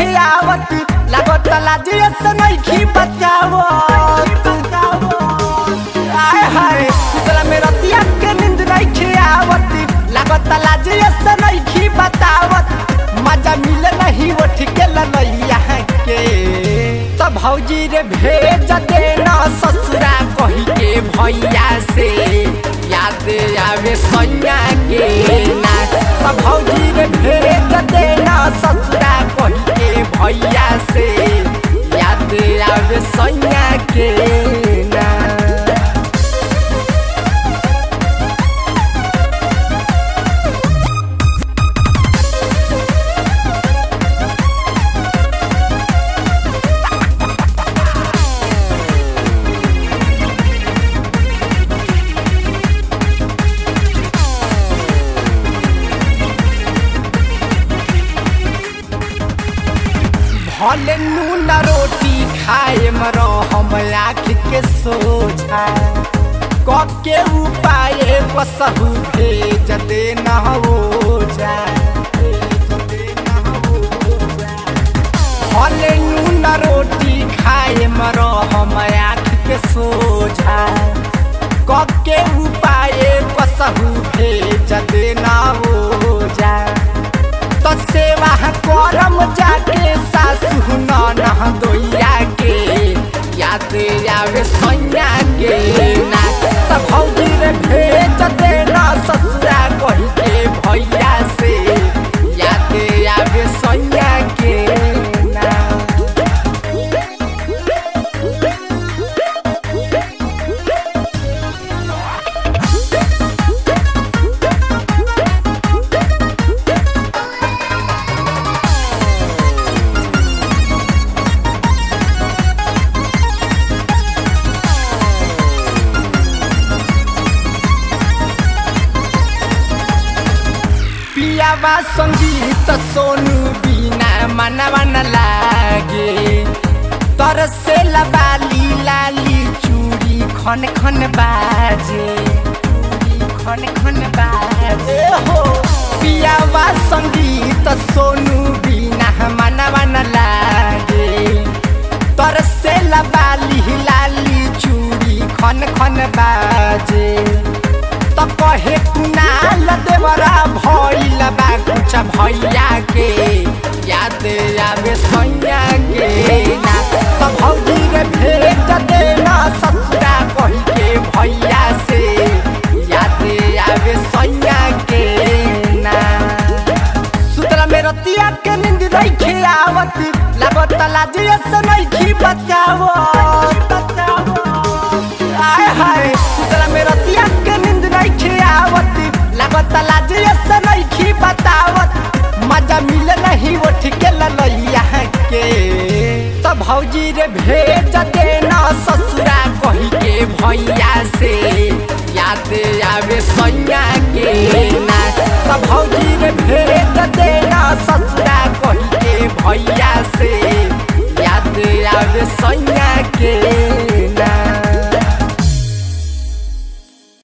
खियावत लागत लाजिए से नहीं बचावत आय हाय सुतला में रतिया के नींद नहीं खियावत लागत लाजिए से नहीं बतावत मजा मिले नहीं उठ के ललैया के तो भौजी रे भेज देना ससुरा कही के भैया से याद आवे सैया के ना तो भौजी रे भेज देना ससुरा कही के भैया से याद आवे सैया के ना भले नून रोटी खाए मरो हम आँख के सोझा कके उपाय कसहु भेज दे न हो जा भले नून रोटी खाए मरो हम आँख के सोझा कके उपाय कसहु भेज दे न हो जा तो सेवा करम जाके सासु नह दोइया के याद आवे सैया के ना तो भौजी रे भेज देना ससुरा कही के भैया से याद आवे सैया के ना पियावा संगीत सोनू बिना मनवा न लागे तर से लबाली लाली चूड़ी खन खन बाजे चूड़ी खन खन बाजे हो पियावा संगीत सोनू बिना मनवा न लागे तर से लबाली लाली चूड़ी खन खन बाजे त कहे कुनाल देवरा भइल बा कुछ भैया के याद आवे सैया के ना त भौजी रे भेज देना ससुरा कही के भैया से याद आवे सैया के ना सुतला में रतिया के नींद नहीं खियावत लागत लाजिए से नहीं बचावत आय हाय सुतला में रतिया के नींद नहीं खियावत लागत लाजिए से नहीं बतावत मजा मिले नहीं उठ के ललैया के तो भौजी रे भेज देना